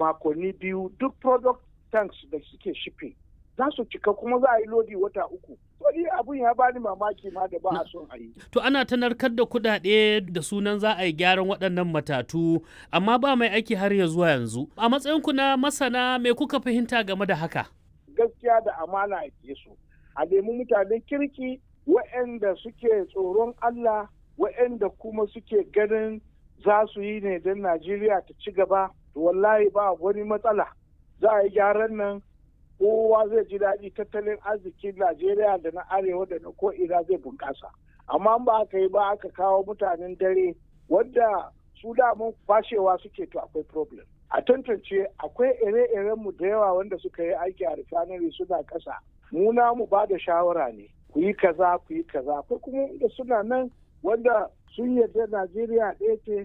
makonni biyu duk product tanks da suke shipping za su cika kuma za a yi lodi wata uku. Wani abun ya bani mamaki ma da ba a son a yi. To ana ta narkar da kuɗaɗe da sunan za a yi gyaran waɗannan matatu amma ba mai aiki har ya zuwa yanzu. A matsayinku na masana me kuka fahimta game da haka? Gaskiya da amana a su. A nemi mutanen kirki waɗanda suke tsoron Allah waɗanda kuma suke ganin za su yi ne don Najeriya ta ci gaba. Wallahi ba wani matsala. Za a yi gyaran nan kowa zai ji daɗi tattalin arzikin Najeriya da na arewa da na ko'ina zai bunƙasa. Amma ba aka yi ba aka kawo mutanen dare wadda su damun fashewa suke to akwai problem. A tantance akwai ire-iren mu da yawa wanda suka yi aiki a refinery suna ƙasa. Mu mu ba da shawara ne. Ku yi kaza ku yi kaza. Akwai kuma da suna nan wanda sun yarda Najeriya ɗaya ce